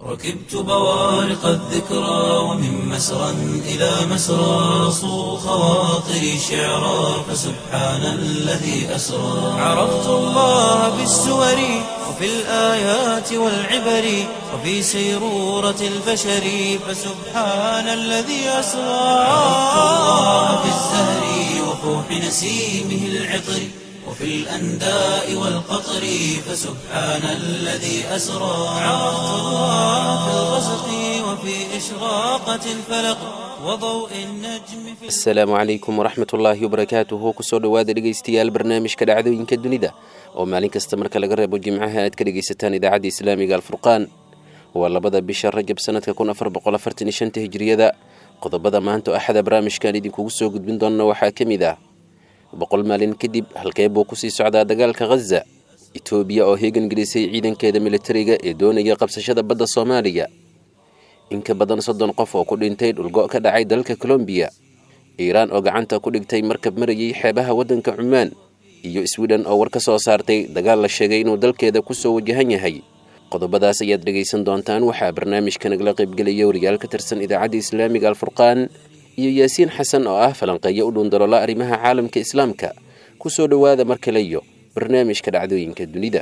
ركبت بوارق الذكرى ومن مسرى إلى مسرى صو خواطري شعرا فسبحان الذي أسرى عرفت الله بالسور وفي الآيات والعبر وفي سيرورة البشر فسبحان الذي أسرى عرفت الله بالزهر وفوح نسيمه العطر وفي الأنداء والقطر فسبحان الذي أسرى عرفت الله في الغسق وفي إشراقة الفلق وضوء النجم في asalaamu calaykum waraxmat ullaahi wabarakaatuhu kusoo dhowaada dhegaystayaal barnaamijka dhacdooyinka dunida oo maalin kasta marka laga reebo jimcaha aad ka dhegaysataan idaacadda islaamiga alfurqaan waa labada bisha rajab sanadka kun afar boqol afartan iyo shanta hijiriyada qodobada maanta oo axada barnaamijkan idinkugu soo gudbin doona waxaa ka mid ah boqol maalin kadib halkee buu kusii socdaa dagaalka khaza etoobiya oo heegan gelisay ciidankeeda militariga ee doonaya qabsashada badda soomaaliya in ka badan soddon qof oo ku dhintay dhulgo' ka dhacay dalka colombiya iiraan oo gacanta ku dhigtay markab marayay xeebaha waddanka cumaan iyo swiden oo war ka soo saartay dagaal la sheegay inuu dalkeeda kusoo wajahan yahay qodobadaas ayaad dhegaysan doontaan waxaa barnaamijka nagala qaybgelaya wariyaal ka tirsan idaacadda islaamiga alfurqaan iyo yaasiin xasan oo ah falanqeeyo u dhundalola arrimaha caalamka islaamka kusoo dhowaada mar kale iyo barnaamijka dhacdooyinka dunida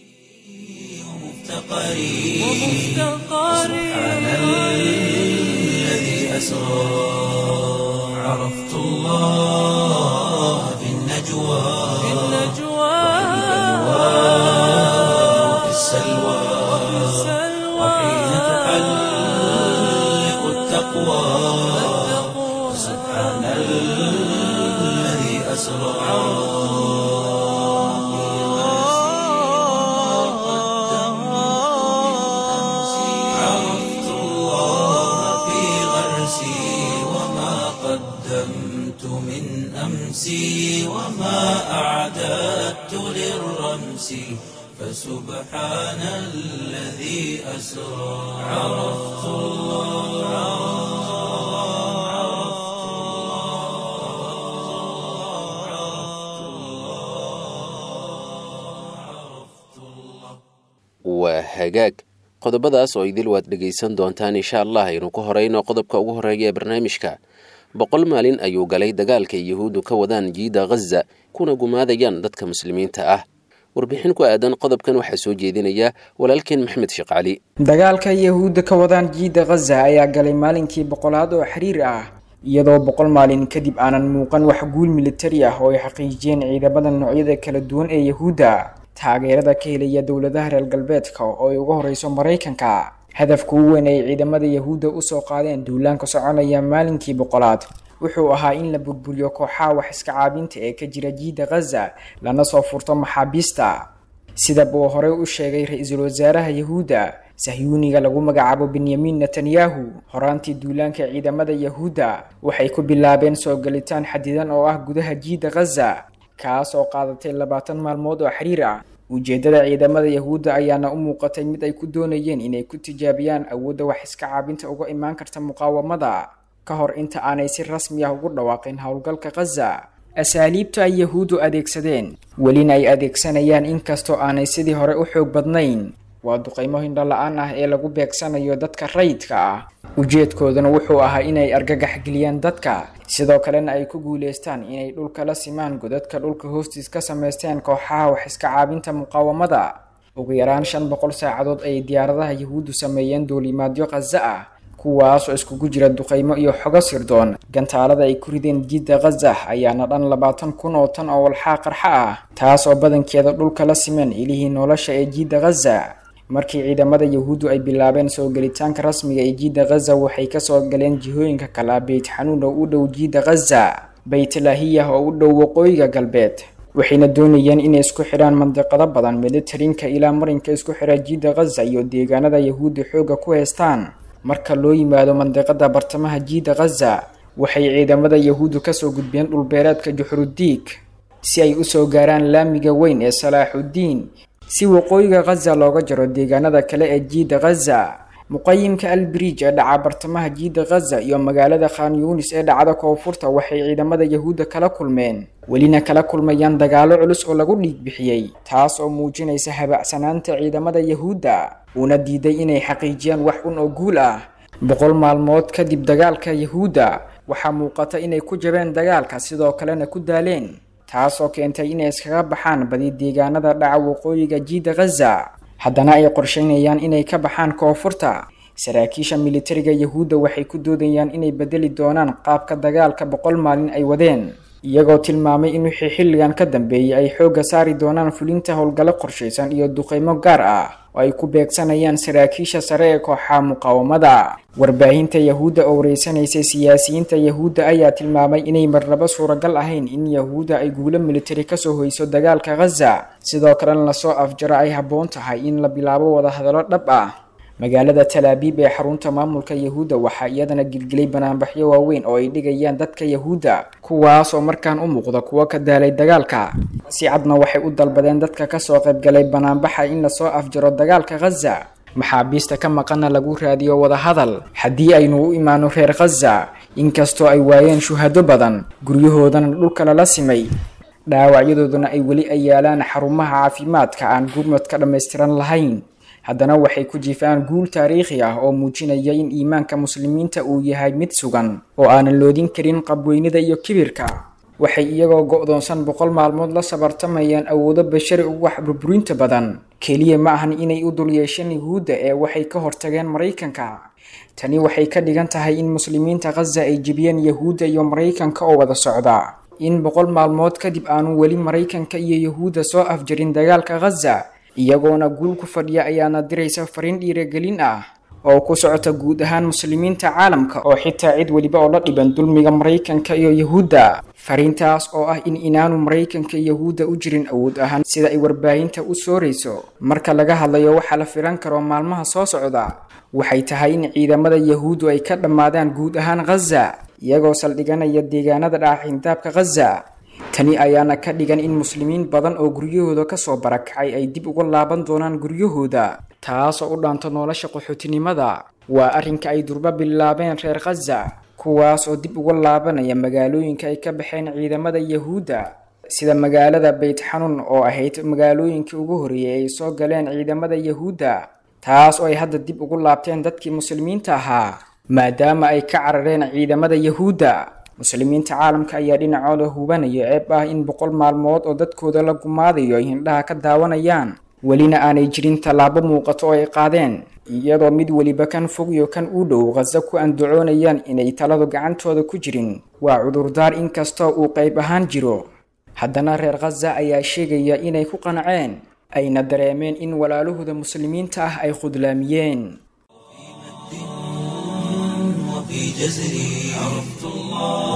سبحان الذي أسرى عرفت الله في النجوى وفي السلوى وحين تحلق التقوى سبحان الذي أسرى عرفت الله في غرسي وما قدمت من أمسي وما أعددت للرمس فسبحان الذي أسرى عرفت waa hagaag qodobadaas oo idil waad dhegaysan doontaan insha allah aynu ku horeyno qodobka ugu horeeya ee barnaamijka boqol maalin ayuu galay dagaalka yuhuuddu ka wadaan jiida khaza kuna gumaadayaan dadka muslimiinta ah warbixin ku aadan qodobkan waxaa soo jeedinaya walaalkeen maxmed sheekh cali dagaalka yahuudda ka wadaan jiida khaza ayaa galay maalinkii boqolaad oo xiriir ah iyadoo boqol maalin kadib aanan muuqan wax guul militari ah oo ay xaqiijiyeen ciidamada noocyada kala duwan ee yahuudda taageerada ka helaya dowladaha reer galbeedka oo ay uga horeyso maraykanka hadafka u weyn ay ciidamada yahuudda usoo qaadeen duulaanka soconaya maalinkii boqolaad wuxuu ahaa in la burburiyo kooxaha wax iska caabinta ee ka jira jiida khaza lana soo furto maxaabiista sida buu horey u sheegay ra-iisul wasaaraha yahuudda sahyuuniga lagu magacaabo benyamin netanyahu horaantii duulaanka ciidamada yahuudda waxay ku bilaabeen soo galitaan xadidan oo ah gudaha jiida khaza kaas oo qaadatay labaatan maalmood oo xiriir ah ujeedada ciidamada yahuudda ayaana u muuqatay mid ay ku doonayeen inay ku tijaabiyaan awoodda wax iska caabinta uga imaan karta muqaawamada ka hor inta aanay si rasmi ah ugu dhawaaqin howlgalka khaza asaaliibta ay yahuuddu adeegsadeen welina ay adeegsanayaan inkastoo aanay sidii hore u xoog badnayn waa duqaymo hindho la-aan ah ee lagu beegsanayo dadka rayidka ah ujeedkooduna wuxuu ahaa inay argagax geliyaan dadka sidoo kalena ay ku guuleystaan inay dhulka la simaan godadka dhulka hoostiis ka samaysteen kooxaha wax iska caabinta muqaawamada ugu yaraan shan boqol saacadood ayay diyaaradaha yahuuddu sameeyeen duulimaadyo khaza ah kuwaas oo iskugu jira duqaymo iyo xogo sirdoon gantaalada ay ku rideen jiidda khaza ayaana dhan labaatan kun oo tan oo walxaa qarxa ah taas oo badankeeda dhulka la simeen ilihii nolosha ee jiidda khaza markii ciidamada yahuuddu ay bilaabeen soo gelitaanka rasmiga ee jiidda khaza waxay kasoo galeen jihooyinka kala beyt xanuun oo u dhow jiidda khaza baytlahiyah oo u dhow waqooyiga galbeed waxayna doonayeen inay isku xidhaan mandiqado badan militarinka ilaa marinka isku xidha jiidda khaza iyo deegaanada yahuudda xoogga ku haystaan marka loo yimaado mandiqada bartamaha jiidda khaza waxay ciidamada yahuuddu kasoo gudbeen dhulbeereedka juxrudiig si ay usoo gaaraan laamiga weyn ee salaaxuddiin si waqooyiga khaza looga jaro deegaanada kale ee jiidda khaza muqayimka albriij ee dhaca bartamaha jiida khaza iyo magaalada khan yuunis ee dhacda koonfurta waxay ciidamada yahuudda kala kulmeen welina kala kulmayaan dagaalo culus oo lagu dhiig bixiyey taas oo muujinaysa habacsanaanta ciidamada yahuudda uuna diiday inay xaqiijiyaan wax un oo guul ah boqol maalmood kadib dagaalka yahuudda waxaa muuqata inay ku jabeen dagaalka sidoo kalena ku daaleen taas oo keentay inay iskaga baxaan badi deegaanada dhaca waqooyiga jiida khaza haddana ay qorsheynayaan inay ka baxaan koonfurta saraakiisha militariga yahuudda waxay ku doodayaan inay bedeli doonaan qaabka dagaalka boqol maalin ay wadeen iyagoo tilmaamay in wixii xilligan ka dambeeyay ay xoogga saari doonaan fulinta howlgallo qorshaysan iyo duqeymo gaar ah oo ay ku beegsanayaan saraakiisha sare ee kooxaha muqaawamada warbaahinta yahuudda oo wareysanaysay siyaasiyiinta yahuudda ayaa tilmaamay inay marnaba suuragal ahayn in yahuudda ay guulo militari kasoo hoyso dagaalka khaza sidoo kalena lasoo afjaro ay habboon tahay in la bilaabo wadahadallo dhab ah magaalada talaabiib ee xarunta maamulka yahuudda waxaa iyadana gilgilay banaanbaxyo waaweyn oo ay dhigayaan dadka yahuudda kuwaas oo markaan u muuqda kuwo ka daalay dagaalka si cadna waxay u dalbadeen dadka kasoo qaybgalay banaanbaxa in lasoo afjaro dagaalka khaza maxaabiista ka maqana lagu raadiyo wadahadal haddii aynu u imaano reer khaza inkastoo ay waayeen shuhado badan guryahoodana dhulka lala simay dhaawacyadooduna ay weli ay yaalaan xarumaha caafimaadka aan gurmadka dhammaystiran lahayn haddana waxay ku jiifaan guul taariikhi ah oo muujinaya in iimaanka muslimiinta uu yahay mid sugan oo aanan loodin karin qabweynida iyo kibirka waxay iyagoo go-doonsan boqol maalmood la sabartamayaan awoodo bashari ugu wax burburinta badan keliya ma ahan inay u dul yeesheen yuhuudda ee waxay ka hortageen maraykanka tani waxay ka dhigan tahay in muslimiinta khaza ay jebiyeen yahuudda iyo maraykanka oo wada socda in boqol maalmood kadib aanu weli maraykanka iyo yahuudda soo afjarin dagaalka khaza iyagoona guul ku fadhiya ayaana diraysa fariin dhiiragelin ah oo ku socota guud ahaan muslimiinta caalamka oo xitaa cid weliba oo la dhiban dulmiga maraykanka iyo yahuudda fariintaas oo ah in inaanu maraykanka iyo yahuudda u jirin awood ahaan sida ay warbaahinta u soorayso marka laga hadlayo waxaa la filan karo maalmaha soo socda waxay tahay in ciidamada yahuuddu ay ka dhammaadaan guud ahaan khaza iyagoo saldhiganaya deegaanada dhaaxindaabka khaza tani ayaana ka dhigan in muslimiin badan oo guryahooda kasoo barakacay ay dib uga laaban doonaan guryahooda taas oo u dhaanto nolosha qaxootinimada waa arrinka ay durba bilaabeen reer khaza kuwaas oo dib uga laabanaya magaalooyinka ay ka baxeen ciidamada yahuudda sida magaalada beyt xanuun oo ahayd magaalooyinkii ugu horreeyay ay soo galeen ciidamada yahuudda taas oo ay hadda dib ugu laabteen dadkii muslimiinta ahaa maadaama ay ka carareen ciidamada yahuudda muslimiinta caalamka ayaa dhinacooda hubanaya ceeb ah in boqol maalmood oo dadkooda la gumaadayo ay hindhaha ka daawanayaan welina aanay jirin tallaabo muuqato oo ay qaadeen iyadoo mid weliba kan fog iyo kan u dhow khaza ku andacoonayaan inay taladu gacantooda ku jirin waa cudurdaar inkastoo uu qayb ahaan jiro haddana reer khaza ayaa sheegaya inay ku qanceen ayna dareemeen in walaalahooda muslimiinta ah ay khudlaamiyeen وفي جزري عرفت الله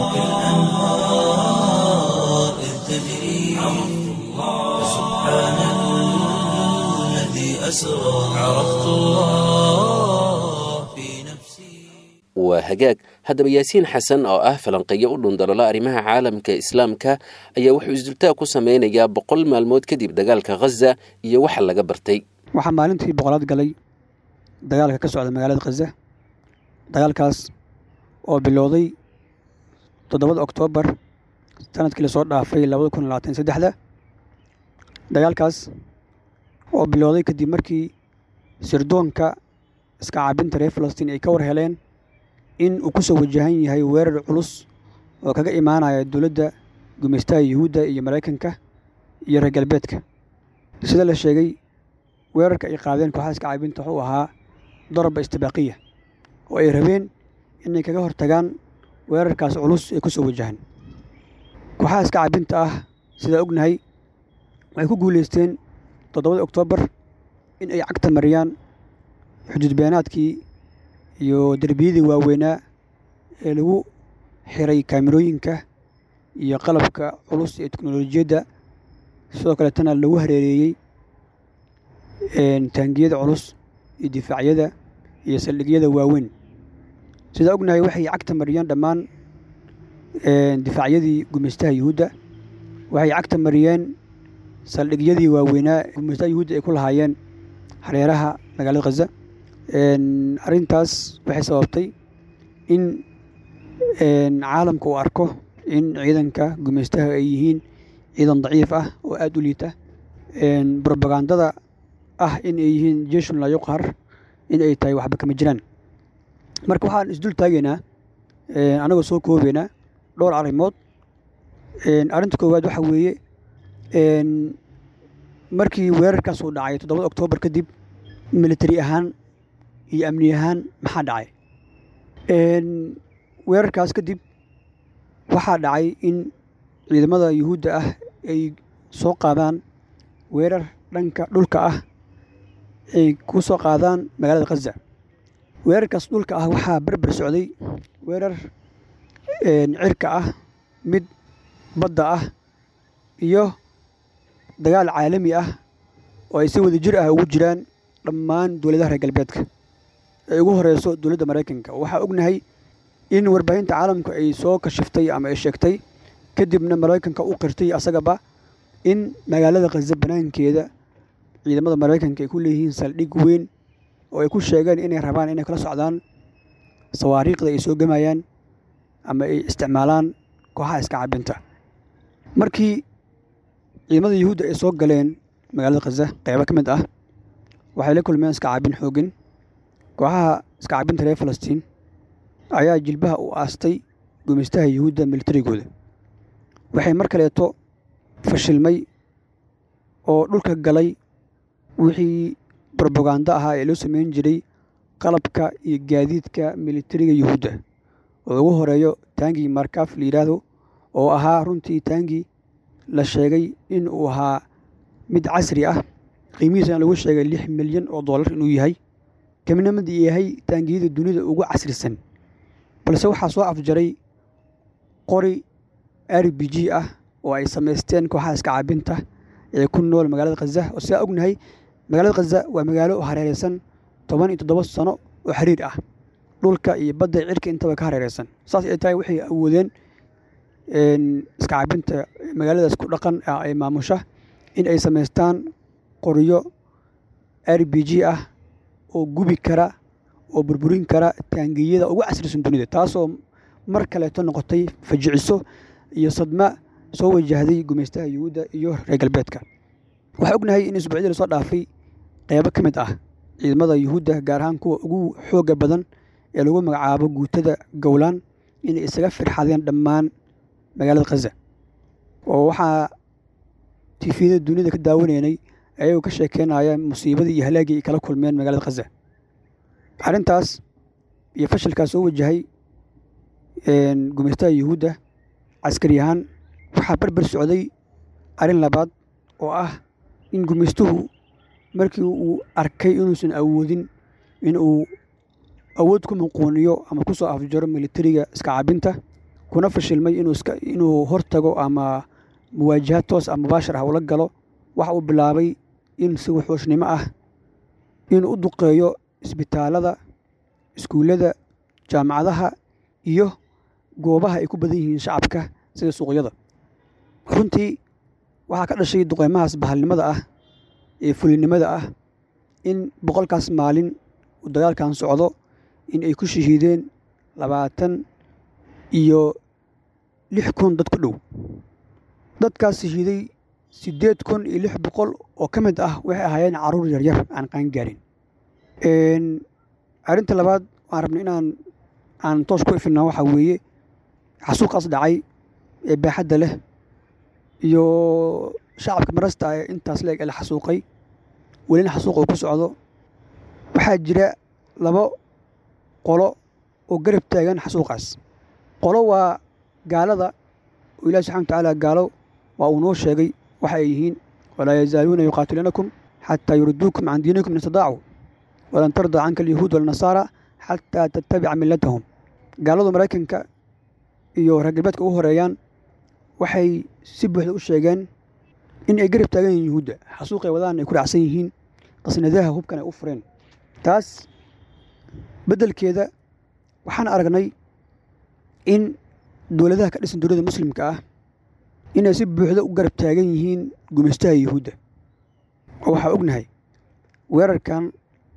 وكالأنهار إذ تجري عرفت الله سبحان الذي أسرى عرفت الله في نفسي waa hagaag haddaba yaasiin xasan oo ah falanqeeyo u dhundalola arrimaha caalamka islaamka ayaa wuxuu isdultaag ku sameynayaa boqol maalmood kadib dagaalka khaza iyo waxa laga bartay waxaa maalintii boqolaad galay dagaalka ka socda magaalada khaza dagaalkaas oo bilowday toddobada oktoobar sanadkii lasoo dhaafay labada kun labaatan saddexda dagaalkaas oo bilowday kadib markii sirdoonka iska caabinta reer falastiin ay ka war heleen in uu ku soo wajahan yahay weerar culus oo kaga imaanaya dowladda gumaystaha yuhuudda iyo maraykanka iyo reer galbeedka sida la sheegay weerarka ay qaadeen kooxaha iska caabinta wuxuu ahaa daraba istibaaqiya oo ay rabeen inay kaga hortagaan weerarkaas culus ee ku soo wajahan kooxaha iska caabinta ah sidaa ognahay waxay ku guulaysteen toddobada oktoobar in ay cagta mariyaan xuduud beenaadkii iyo derbiyadii waaweynaa ee lagu xiray kaamirooyinka iyo qalabka culus ee teknolojiyadda sidoo kaleetana lagu hareereeyey taangiyada culus iyo difaacyada iyo saldhigyada waaweyn sidaa ognahay waxay cagta mariyeen dhammaan difaacyadii gumaystaha yuhuudda waxay cagta mariyeen saldhigyadii waaweynaa gumaystaha yuhuudda ay ku lahaayeen hareeraha magaalada khaza arrintaas waxay sababtay in caalamka uu arko in ciidanka gumaystaha ay yihiin ciidan daciif ah oo aada u liita brobagandada ah in ay yihiin jeshun laa yuqhar in ay tahay waxba kama jiraan marka waxaan isdul taagaynaa anagoo soo koobaynaa dhowr arrimood arrinta koowaad waxaa weeye markii weerarkaas uu dhacay toddobada oktoobar kadib militari ahaan iyo amni ahaan maxaa dhacay weerarkaas kadib waxaa dhacay in ciidamada yuhuudda ah ay soo qaadaan weerar dhanka dhulka ah ay ku soo qaadaan magaalada khaza weerarkaas dhulka ah waxaa berber socday weerar cirka ah mid badda ah iyo dagaal caalami ah oo ay si wada jir ah ugu jiraan dhammaan dowladaha reer galbeedka ay ugu horeyso dowladda maraykanka waxaa ognahay in warbaahinta caalamku ay soo kashiftay ama ay sheegtay kadibna maraykanka u qirtay asagaba in magaalada khaza banaankeeda ciidamada maraykanka ay ku leeyihiin saldhig weyn oo ay ku sheegeen inay rabaan inay kala socdaan sawaariikhda ay soo gemayaan ama ay isticmaalaan kooxaha iska cabinta markii ciidamada yuhuudda ay soo galeen magaalada khaza qeybo ka mid ah waxay la kulmeen iska caabin xoogin kooxaha iska cabinta reer falastiin ayaa jilbaha u aastay gumaystaha yuhuudda militarigooda waxay mar kaleeto fashilmay oo dhulka galay wixii brobagando ahaa ee loo sameyn jiray qalabka iyo gaadiidka militariga yuhuudda oo ugu horeeyo taangii markaf la yidhaahdo oo ahaa runtii taangii la sheegay in uu ahaa mid casri ah qiimihiisana lagu sheegay lix milyan oo dollar inuu yahay kamina mid yahay taangiyada dunida ugu casrisan balse waxaa soo afjaray qori r b g ah oo ay samaysteen kooxaha iska caabinta ee ku nool magaalada khaza oo sidaa ognahay magaalada khaza waa magaalo hareereysan toban iyo toddoba sano oo xiriir ah dhulka iyo badda cirka intaba ka hareereysan saas ay tahay waxay awoodeen iska caabinta magaaladaas ku dhaqan ay maamusha in ay samaystaan qoryo r b g ah oo gubi kara oo burburin kara taangiyada ugu casrisan dunida taasoo mar kaleeto noqotay fajiciso iyo sadma soo wajahday gumaystaha yuhuudda iyo reer galbeedka waxaa ognahay in isbuucyadii lasoo dhaafay qeybo ka mid ah ciidamada yuhuudda gaar ahaan kuwa ugu xooga badan ee lagu magacaabo guutada gowlaan inay isaga firxadeen dhammaan magaalada khaza oo waxaa tifiyada dunida ka daawanaynay ayagoo ka sheekeynaya musiibadii iyo halaagii ay kala kulmeen magaalada khaza arrintaas iyo fashilkaas soo wajahay gumaystaha yuhuudda caskari ahaan waxaa berber socday arrin labaad oo ah in gumaystuhu markii uu arkay inuusan awoodin in uu awood ku muquuniyo ama ku soo afjaro militariga iska cabinta kuna fashilmay inuu hortago ama muwaajahaad toos ah mubaashir ah ula galo waxa uu bilaabay in si wuxuushnimo ah inuu u duqeeyo isbitaalada iskuullada jaamacadaha iyo goobaha ay ku badan yihiin shacabka sida suuqyada runtii waxaa ka dhashay duqeymahaas bahalnimada ah ee fulinimada ah in boqolkaas maalin uu dagaalkan socdo in ay ku shahiideen labaatan iyo lix kun dad ku dhow dadkaas shahiiday siddeed kun iyo lix boqol oo ka mid ah waxay ahaayeen carruur yaryar aan qaangaarin arrinta labaad waan rabnay inaan aan toos ku ifinaa waxaa weeye xasuuqaas dhacay ee baaxadda leh iyo shacabka marasta ee intaas leeg ee la xasuuqay welina xasuuq uu ku socdo waxaa jira labo qolo oo garab taagan xasuuqaas qolo waa gaalada oo ilahi subxana watacaala gaalo waa uu noo sheegay waxa ay yihiin walaa yazaaluuna yuqaatiluunakum xataa yuriduukum can diinikum in istadaacuu walan tardaa canka alyahuud walnasaara xataa tattabica millatahum gaaladu maraykanka iyo reer galbeedka ugu horeeyaan waxay si buuxda u sheegeen in ay garab taagan yihiin yuhuudda xasuuqay wadaan ay ku raacsan yihiin qasnadaha hubkan ay u fureen taas beddelkeeda waxaan aragnay in dowladaha ka dhisan dowladda muslimka ah inay si buuxda u garab taagan yihiin gumaystaha yuhuudda oo waxaa ognahay weerarkan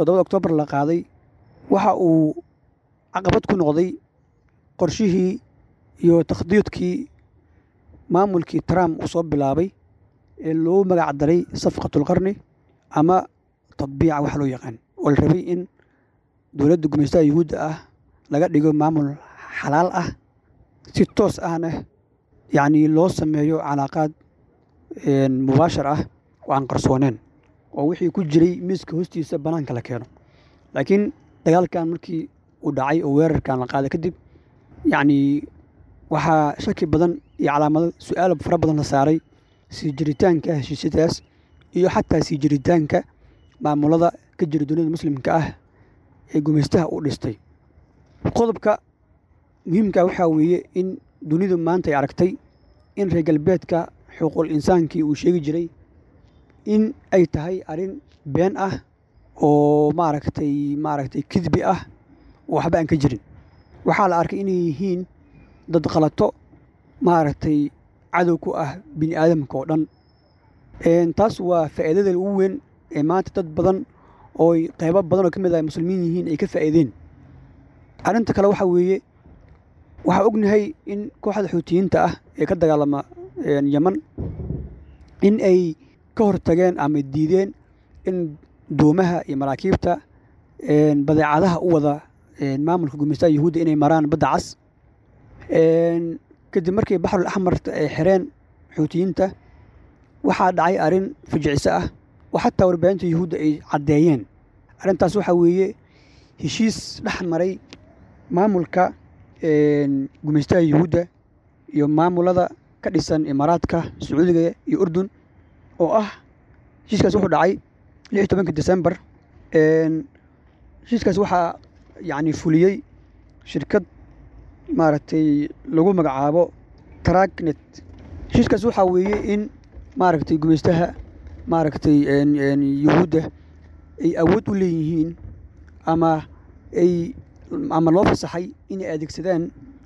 toddobada oktoobar la qaaday waxa uu caqabad ku noqday qorshihii iyo takhdiidkii maamulkii trump uu soo bilaabay ee loogu magac daray safqatulqarni ama tadbiica wax loo yaqaan oo la rabay in dowladda gumaystaha yuhuudda ah laga dhigo maamul xalaal ah si toos ahna yacnii loo sameeyo calaaqaad mubaashar ah oo aan qarsooneen oo wixii ku jiray miiska hoostiisa bannaanka la keeno laakiin dagaalkan markii uu dhacay oo weerarkan la qaaday kadib yacnii waxaa shaki badan iyo calaamado su-aal fara badan la saaray sii jiritaanka heshiisyadaas iyo xataa sii jiritaanka maamulada ka jira dunida muslimka ah ee gumaystaha u dhistay qodobka muhiimka waxaa weeye in dunidu maanta ay aragtay in reer galbeedka xuquuqul insaankii uu sheegi jiray in ay tahay arrin been ah oo maaragtay maaragtay kidbi ah oo waxba aan ka jirin waxaa la arkay inay yihiin dad khalato maaragtay cadow ku ah bini aadamka oo dhan taas waa faa'iidada ugu weyn ee maanta dad badan oo qaybo badan oo ka mid ah muslimiin yihiin ay ka faa'iideen arrinta kale waxaa weeye waxaa ognahay in kooxda xuutiyiinta ah ee ka dagaalama yeman in ay ka hortageen ama diideen in doomaha iyo maraakiibta badeecadaha u wada maamulka gumaystaha yuhuudda inay maraan badda cas kadib markii baxrul axmarta ay xireen xuutiyiinta waxaa dhacay arrin fujiciso ah oo xataa warbaahinta yuhuudda ay caddeeyeen arrintaas waxaa weeye heshiis dhex maray maamulka gumaystaha yuhuudda iyo maamulada ka dhisan imaaraadka sacuudiga iyo urdun oo ah heshiiskaas wuxuu dhacay lix iyo tobankii december heshiiskaas waxaa yacni fuliyey shirkad maaragtay lagu magacaabo tragnet heshiiskaas waxaa weeye in maaragtay gumaystaha maaragtay yuhuudda ay awood u leeyihiin ama ay ama loo fasaxay inay adeegsadaan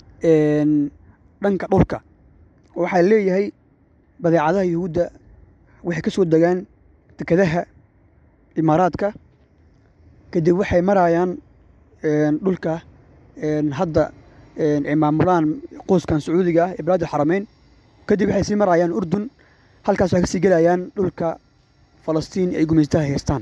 dhanka dhulka oo waxaa leeyahay badeecadaha yuhuudda waxay ka soo degaan dekedaha imaaraadka kadib waxay marayaan dhulka hadda ay maamulaan qoyskan sacuudiga ah ee bilaad alxarameyn kadib waxay sii marayaan urdun halkaas waxay ka sii gelayaan dhulka falastiin ay gumaystaha haystaan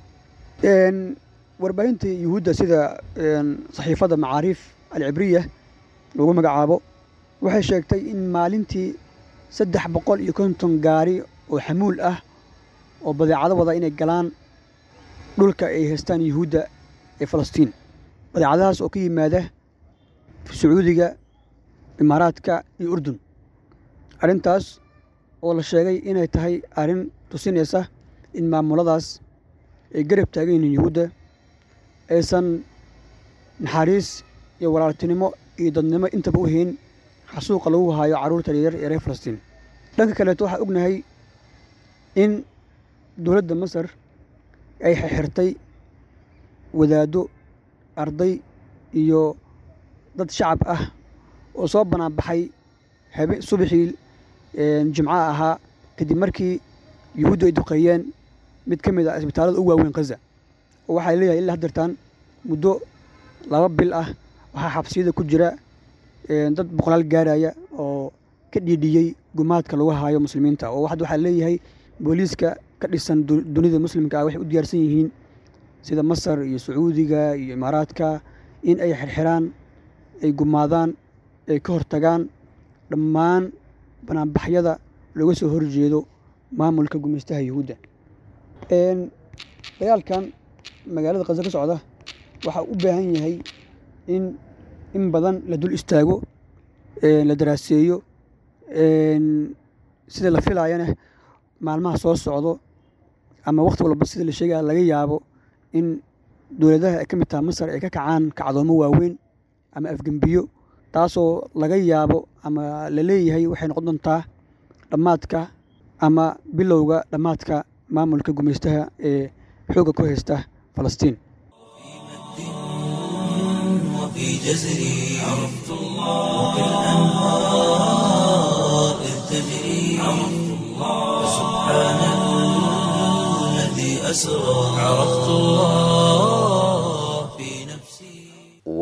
warbaahinta yuhuudda sida saxiifadda macaariif alcibriya lagu magacaabo waxay sheegtay in maalintii saddex boqol iyo konton gaari oo xamuul ah oo badeecado wada inay galaan dhulka ay haystaan yuhuudda ee falastiin badeecadahaas oo ka yimaada sacuudiga imaaraadka iyo urdun arrintaas oo la sheegay inay tahay arrin tusinaysa in maamuladaas ay garab taagan yihiin yuhuudda aysan naxariis iyo walaaltinimo iyo dadnimo intaba u hayn xasuuqa lagu haayo carruurta yaryar ee reer falastiin dhanka kaleeto waxaa ognahay in dowladda masar ay xirxirtay wadaaddo arday iyo dad shacab ah oo soo banaanbaxay habe subaxii jimcaha ahaa kadib markii yuhuuddu ay duqeeyeen mid ka mid ah isbitaallada ugu waaweyn khaza oo waxaa leeyahay ilaa haddeertaan muddo laba bil ah waxaa xabsiyada ku jira dad boqolaal gaaraya oo ka dhiidhiyey gumaadka lagu haayo muslimiinta oo hadda waxaa leeyahay booliiska ka dhisan dunida muslimka ah waxay u diyaarsan yihiin sida masar iyo sacuudiga iyo imaaraadka in ay xirxiraan ay gumaadaan ay ka hortagaan dhammaan banaanbaxyada looga soo horjeedo maamulka gumaystaha yuhuudda dagaalkan magaalada khaza ka socda waxaa u baahan yahay in in badan la dul istaago la daraaseeyo sida la filaayana maalmaha soo socdo ama wakhti walba sida la sheegaya laga yaabo in dowladaha ay ka mid taha masar ay ka kacaan kacdoomo waaweyn ama afgembiyo taasoo laga yaabo ama la leeyahay waxay noqon doontaa dhammaadka ama bilowga dhammaadka maamulka gumaystaha ee xoogga ku haysta falastiin وفي جزري عرفت الله وكالأنهار إذ تجري عرفت الله سبحان الذي أسرى عرفت الله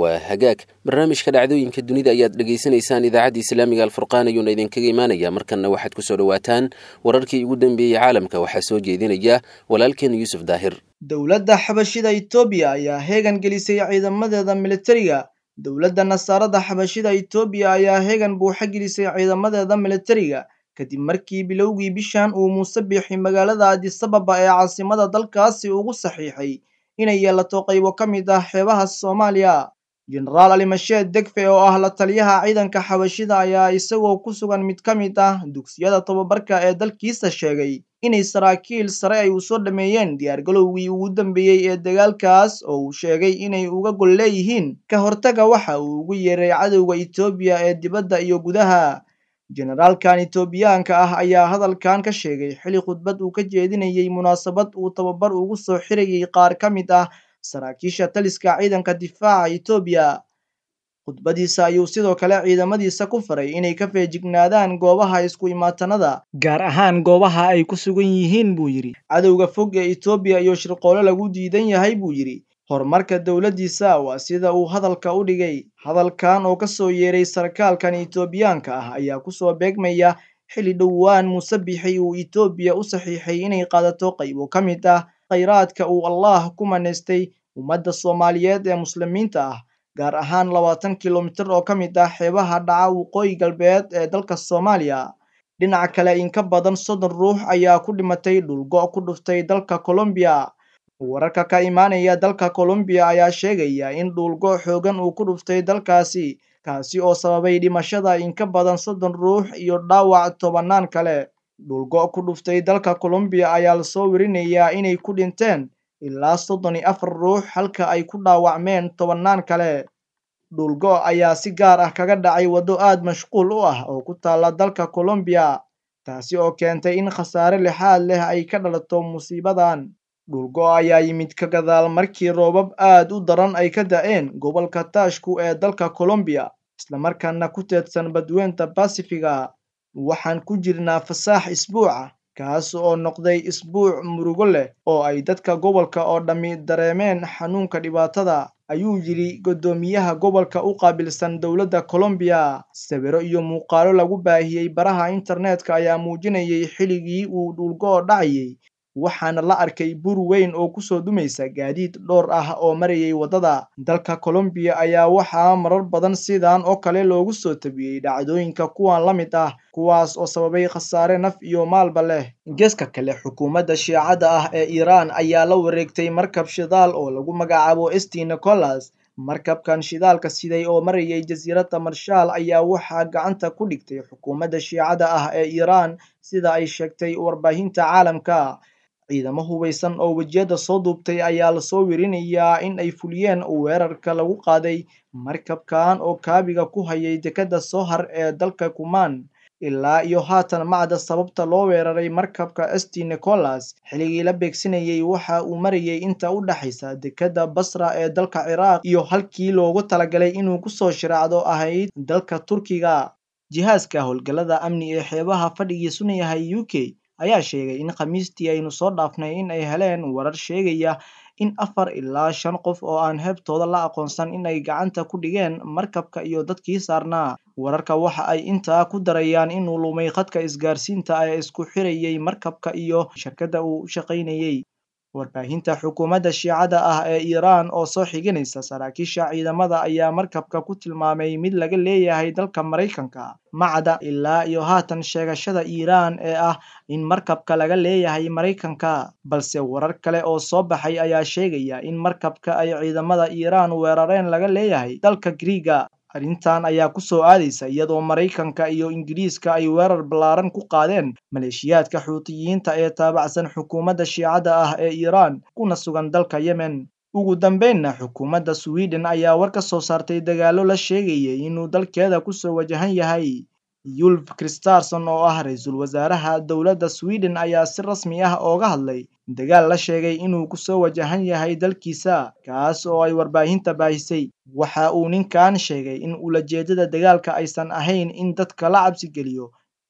waa hagaag barnaamijka dhacdooyinka dunida ayaad dhegaysanaysaan idaacadda islaamiga alfurqaan ayuuna idinkaga imaanaya markanna waxaad ku soo dhowaataan wararkii ugu dambeeyey caalamka waxaa soo jeedinaya walaalkeen yuusuf daahir dowladda xabashida itoobiya ayaa heegan gelisay ciidamadeeda militariga dowladda nasaarada xabashida itoobiya ayaa heegan buuxa gelisay ciidamadeeda militariga kadib markii bilowgii bishan uu muuse biixi magaalada adisababa ee caasimada dalkaasi ugu saxiixay inay yeelato qaybo ka mid ah xeebaha soomaaliya jenaraal alimasheed degfe oo ah la taliyaha ciidanka xabashida ayaa isagoo ku sugan mid ka mid ah dugsiyada tobabarka ee dalkiisa sheegay inay saraakiil sare ay u soo dhameeyeen diyaargalowgii ugu dambeeyey ee dagaalkaas oo uu sheegay inay uga gol leeyihiin ka hortaga waxa uu ugu yeeray cadowga itoobiya ee dibadda iyo gudaha jenaraalkan itoobiyaanka ah ayaa hadalkan ka sheegay xili khudbad uu ka jeedinayay munaasabad uu tababar ugu soo xirayay qaar ka mid ah saraakiisha taliska ciidanka difaaca itoobiya khudbadiisa ayuu sidoo kale ciidamadiisa ku faray inay ka feejignaadaan goobaha isku imaatanada gaar ahaan goobaha ay ku sugan yihiin buu yidhi cadowga fog ee itoobiya iyo shirqoole lagu diidan yahay buu yidhi horumarka dowladdiisa waa sida uu hadalka u dhigay hadalkan oo ka soo yeeray sarkaalkan itoobiyaanka ah ayaa kusoo beegmaya xili dhowaan muuse bixi uu itoobiya u saxiixay inay qaadato qaybo ka mid ah khayraadka uu allaah ku manaystay ummadda soomaaliyeed ee muslimiinta ah gaar ahaan labaatan kilomitir oo ka mid ah xeebaha dhaca waqooyi galbeed ee dalka soomaaliya dhinaca kale in ka badan soddon ruux ayaa ku dhimatay dhulgo ku dhuftay dalka colombiya wararka ka imaanaya dalka colombiya ayaa sheegaya in dhuulgo xoogan uu ku dhuftay dalkaasi kaasi oo sababay dhimashada in ka badan soddon ruux iyo dhaawac tobannaan kale dhulgo ku dhuftay dalka colombiya ayaa lasoo werinayaa inay ku dhinteen ilaa soddon iyo afar ruux halka ay ku dhaawacmeen tobannaan kale dhulgo ayaa si gaar ah kaga dhacay waddo aad mashquul u ah oo ku taalla dalka colombiya taasi oo keentay in khasaare lixaad leh ay ka dhalato musiibadan dhulgo ayaa yimid ka gadaal markii roobab aad u daran ay ka da'een gobolka taashku ee dalka colombiya islamarkaana ku teedsan badweynta basifiga waxaan ku jirnaa fasaax isbuuca kaas oo noqday isbuuc murugo leh oo ay dadka gobolka oo dhammi dareemeen xanuunka dhibaatada ayuu yidhi guddoomiyaha gobolka u qaabilsan dowladda colombiya sawiro iyo muuqaalo lagu baahiyey baraha internetka ayaa muujinayay xiligii uu dhulgo dhacayay waxaana la arkay bur weyn oo kusoo dumaysa gaadiid dhowr ah oo marayay waddada dalka colombiya ayaa waxaa marar badan sidan oo kale loogu soo tabiyey dhacdooyinka kuwan la mid ah kuwaas oo sababay khasaare naf iyo maalba leh geeska kale xukuumadda shiicada ah ee iiraan ayaa la wareegtay markab shidaal oo lagu magacaabo esti nicolas markabkan shidaalka siday oo marayay jasiiradda marshaal ayaa waxaa gacanta ku dhigtay xukuumadda shiicada ah ee iiraan sida ay sheegtay warbaahinta caalamka ciidamo hubaysan oo wejiyada soo duubtay ayaa lasoo werinayaa in ay fuliyeen weerarka lagu qaaday markabkan oo kaabiga ku hayay dekadda sohar ee dalka kumaan ilaa iyo haatan macda sababta loo weeraray markabka esti nicolas xiligii la beegsanayay waxa uu marayay inta u dhexaysa dekadda basra ee dalka ciraaq iyo halkii loogu talagalay inuu kusoo shiraacdo ahayd dalka turkiga jihaaska howlgallada amni ee xeebaha fadhigiisuna yahay u k ayaa sheegay in khamiistii aynu soo dhaafnay in ay heleen warar sheegaya in afar ilaa shan qof oo aan heebtooda la aqoonsan in ay gacanta ku dhigeen markabka iyo dadkii saarnaa wararka waxa ay intaa ku darayaan inuu lumay khadka isgaarsiinta ee isku xirayay markabka iyo shirkadda uu u shaqaynayay warbaahinta xukuumadda shiicada ah ee iiraan oo soo xiganaysa saraakiisha ciidamada ayaa markabka ku tilmaamay mid laga leeyahay dalka maraykanka macda ilaa iyo haatan sheegashada iiraan ee ah in markabka laga leeyahay maraykanka balse warar kale oo soo baxay ayaa sheegaya in markabka ay ciidamada iiraan weerareen laga leeyahay dalka griiga arrintan ayaa ku soo aadaysa iyadoo maraykanka iyo ingiriiska ay weerar ballaaran ku qaadeen maleeshiyaadka xuutiyiinta ee taabacsan xukuumadda shiicada ah ee iiraan kuna sugan dalka yemen ugu dambeynna xukuumadda sweden ayaa war ka soo saartay dagaallo la sheegayay inuu dalkeeda kusoo wajahan yahay yulf kristarson oo ah ra-iisul wasaaraha dowladda sweden ayaa si rasmi ah ooga hadlay dagaal la sheegay inuu kusoo wajahan yahay dalkiisa kaas oo ay warbaahinta baahisay waxa uu ninkan sheegay in ulajeedada dagaalka aysan ahayn in dadka la cabsi geliyo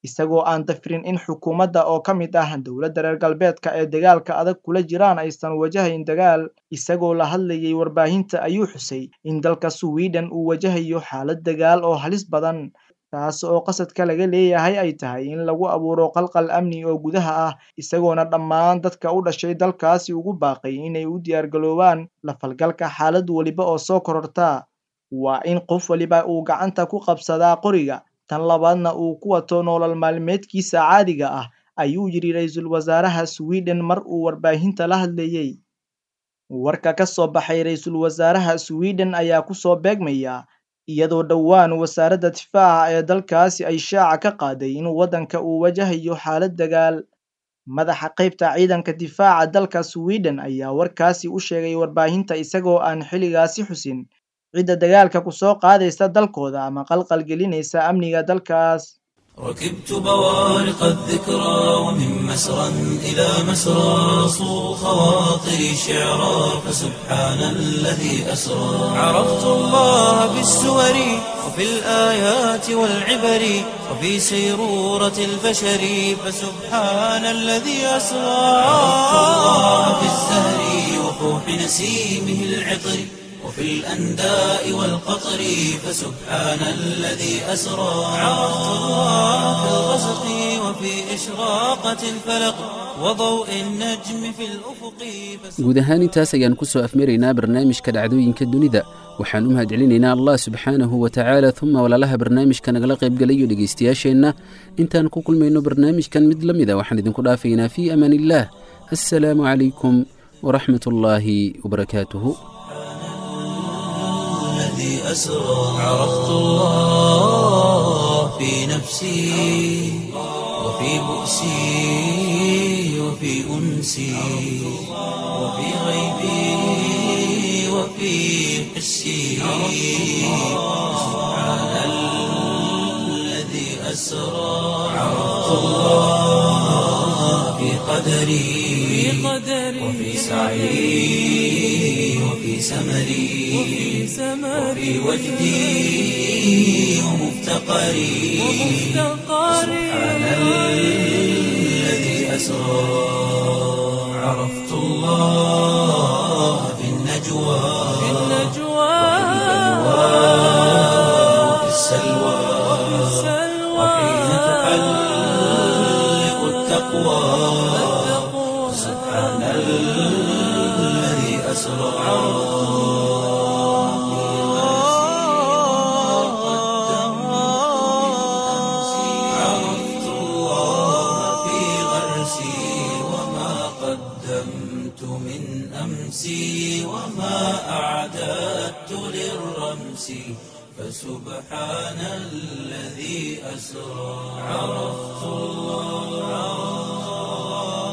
isagoo aan dafirin in xukuumadda oo ka mid ah dowladda reer galbeedka ee dagaalka adag kula jiraan aysan wajahayn dagaal isagoo la hadlayay warbaahinta ayuu xusay in dalka sweden uu wajahayo xaalad dagaal oo halis badan taas oo qasadka laga leeyahay ay tahay in lagu abuuro qalqal amni oo gudaha ah isagoona dhammaan dadka u dhashay dalkaasi ugu baaqay inay u diyaargaloobaan la falgalka xaalad weliba oo soo kororta waa in qof waliba uu gacanta ku qabsadaa qoriga tan labaadna uu ku wato nolol maalmeedkiisa caadiga ah ayuu yidhi ra-iisul wasaaraha sweden mar uu warbaahinta la hadlayey warka ka soo baxay ra-iisul wasaaraha sweden ayaa ku soo beegmaya iyadoo dhowaan wasaaradda difaaca ee dalkaasi ay shaaca ka qaaday in waddanka uu wajahayo xaalad dagaal madaxa qaybta ciidanka difaaca dalka sweden ayaa warkaasi u sheegay warbaahinta isagoo aan xilligaasi xusin cidda dagaalka ku soo qaadaysa dalkooda ama qalqal gelinaysa amniga dalkaas ركبت بوارق الذكرى ومن مسرى إلى مسرى صو خواطري شعرا فسبحان الذي أسرى عرفت الله بالسور وفي الآيات والعبر وفي سيرورة البشر فسبحان الذي أسرى عرفت الله في الزهر وفوح نسيمه العطر وفي الأنداء والقطر فسبحان الذي أسرى عرفت الله في الغسق وفي إشراقة الفلق وضوء النجم في الأفق guud ahaan intaas ayaan ku soo afmaraynaa barnaamijka dhacdooyinka dunida waxaan u mahadcelinaynaa allah subxaanahu wa tacaala uma walaalaha barnaamijka nagala qaybgalayo dhegaystayaasheenna intaan ku kulmayno barnaamijkan mid la mida waxaan idinku dhaafaynaa fii amaan illaah assalaamu calaykum waraxmat ullaahi wabarakaatuhu الذي أسرى عرفت الله في نفسي وفي بؤسي وفي أنسي وفي غيبي وفي حسي سبحان الذي أسرى عرفت الله في قدري وفي سعي وفي سمري وفي وجدي ومفتقري سبحان الذي أسرى عرفت الله في النجوى وفي السلوى وحين تحلق التقوى سبحان الذي أسرى عرفت الله في غرسي وما قدمت من أمسي وما أعددت للرمس فسبحان الذي أسرى عرفت الله